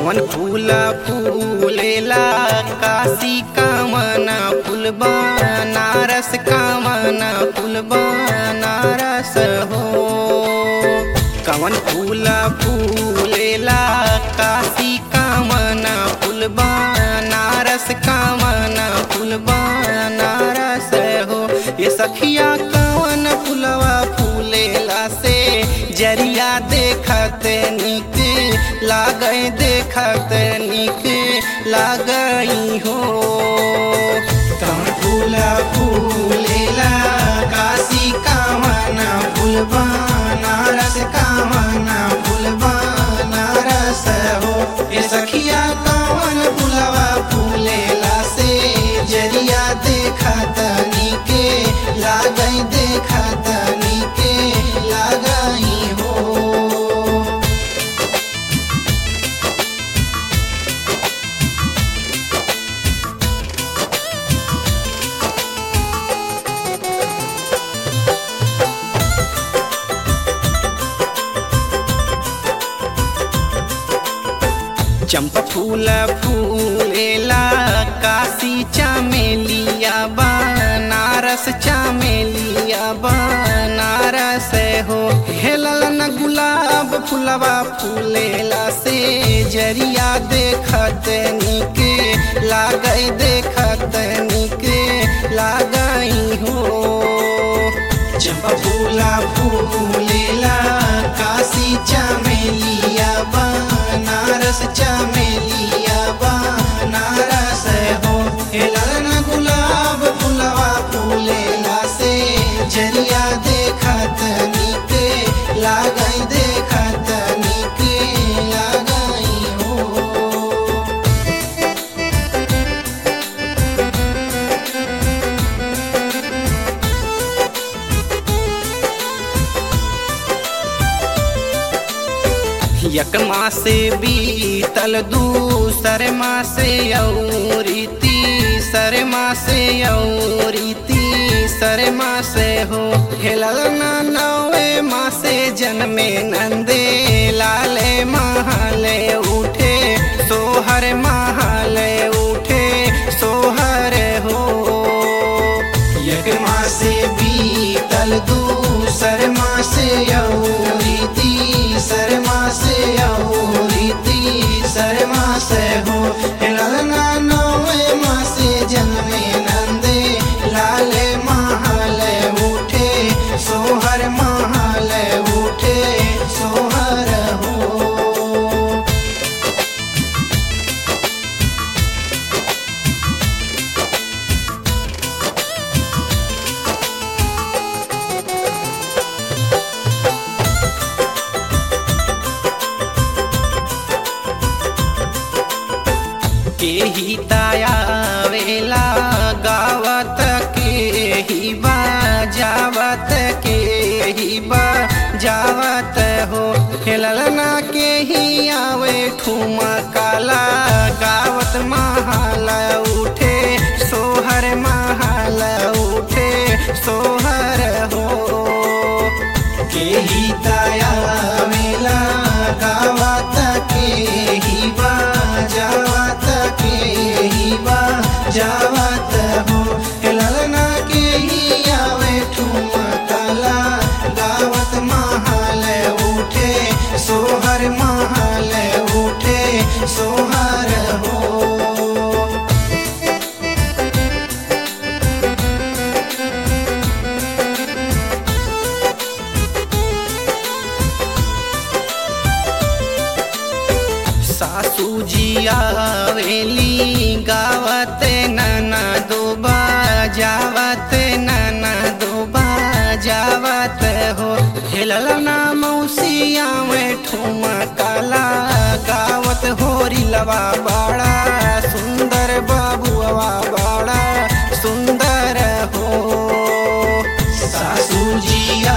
कवन फूला फूलेला काशी कामना फूल बनारस कामना फूल बनारस हो कवन फूला फूलेला काशी कामना फूल बनारस कामना फूल बनारस हो ये सखिया कवन फूलवा फूलेला से जरिया देखत निक लागई देखत निक लागई हो कवन फूला फूलेला काशी कामना फूल बनारस कामना फूल बनारस हो ये सखिया कवन फूलवा फूलेला से जरिया देखत निके लागई देखत निके लागई हो चंपा फूल फूलेला काशी चमेलिया बनारस चमेलिया बनारस हो हेलल न गुलाब फूलवा फूलेला से जरिया देखत निक लागई देखत निक लागई हो चंपा फूला फूलेला काशी चमेलिया बनारस चमेलिया बनारस हो हेलन गुलाब फूलवा फूलेला से जरिया देखत निक लागई देखत निक लागई हो एक मासे बीतल दूसर मासे औरी तीसर मासे औरी तीसर मासे हो हेलल ना नवे मासे जन्मे नंदे लाले महाले उठे सोहर महाले उठे सोहर हो एक मासे बीतल दूसर मासे औरी तीसर मासे औरी तीसर मासे हो ललना नवे मासे जन्मे नंदे लाले महाले उठे सोहर महाले उठे सोहर हो के ही ताया वेला गावत के ही बाजावत के ही बाजावत हो हेललना के ही आवे ठुमा काला गावत महाल उठे सोहर महाल उठे सोहर हो के ही ताया मेला गावत के ही बाजावत के ही बाजावत हो ललना के ही आवे ठुमकला गावत महाल उठे सोहर महाल उठे सोहर हो सासू जी आवेली गावत नना दोबा जावत नना दोबा जावत हो हेलल ना मौसिया में ठुमा काला गावत होरी लवा बाड़ा सुंदर बाबुआ बाड़ा सुंदर हो सासू जी